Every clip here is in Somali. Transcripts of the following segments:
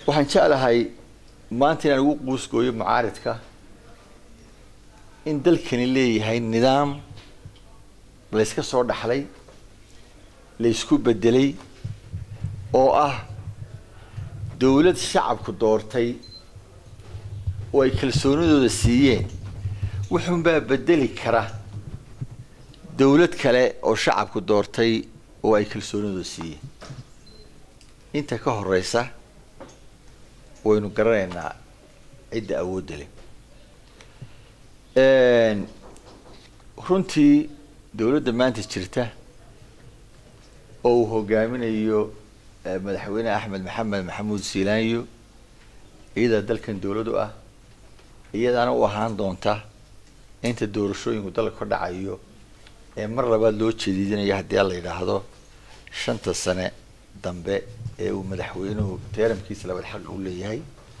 waxaan jeclahay maanta inaan ugu quusgooyo mucaaridka in dalkani leeyahay nidaam layska soo dhaxlay laysku bedelay oo ah dawlad shacabku doortay oo ay kalsoonidooda siiyeen wuxuunbaa bedeli kara dawlad kale oo shacabku doortay oo ay kalsoonidooda siiyeen inta ka horeysa waynu garanaynaa cidda awoodda leh runtii dawladda maanta jirta oo uu hogaaminayo madaxweyne axmed maxamed maxamuud siilaanyo iyadaa dalkan dawlad u ah iyadaana u ahaan doonta inta doorashooyinku dalka ka dhacayo ee mar labaad loo jeediidinayo haddii la yidhaahdo shanta sane dambe ee uu madaxweynuhu teeramkiisa labaad xaqa u leeyahay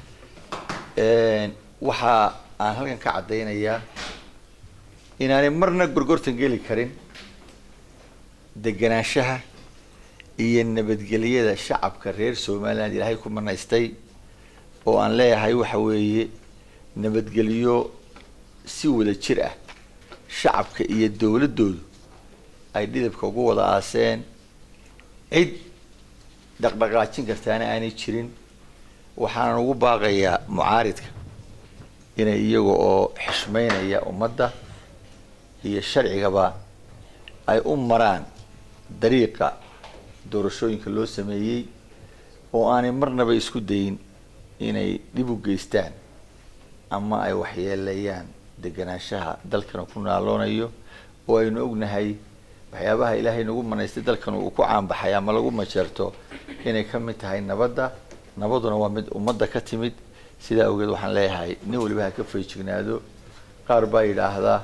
waxa aan halkan ka caddaynayaa inaanay marna gorgortan geli karin deganaanshaha iyo nabadgelyada shacabka reer somaliland ilaahay ku manaystay oo aan leeyahay waxa weeye nabadgelyo si wada jir ah shacabka iyo dawladdoodu ay dhidabka ugu wada aaseen cid dhaqdhaqaajin kartaana aanay jirin waxaanan ugu baaqayaa mucaaridka inay iyaga oo xishmeynaya ummadda iyo sharcigaba ay u maraan dariiqa doorashooyinka loo sameeyey oo aanay marnaba isku dayin inay dhib u geystaan ama ay waxyeeleeyaan deganaanshaha dalkan ku naaloonayo oo aynu ognahay waxyaabaha ilaahay nagu manaystay dalkan uu ku caanbaxay ama lagu majeerto inay ka mid tahay nabadda nabaduna waa mid ummadda ka timid sidaa awgeed waxaan leeyahay nin waliba ha ka feejignaado qaar baa yidhaahdaa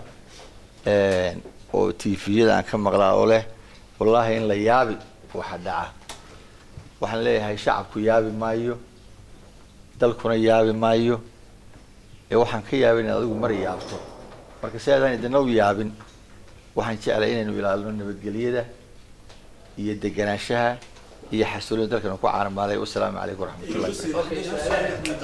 oo tviyada aan ka maqlaa oo leh wallaahi in la yaabi waxa dhaca waxaan leeyahay shacabku yaabi maayo dalkuna yaabi maayo ee waxaan ka yaabin inaad adigu mar yaabto marka si aadaan idina u yaabin waxaan jeclay inaynu ilaalino nabadgelyada iyo deganaanshaha iyo xasuulida dalkanu ku caanamaalay wasalaamu calaykum waraxmatullahi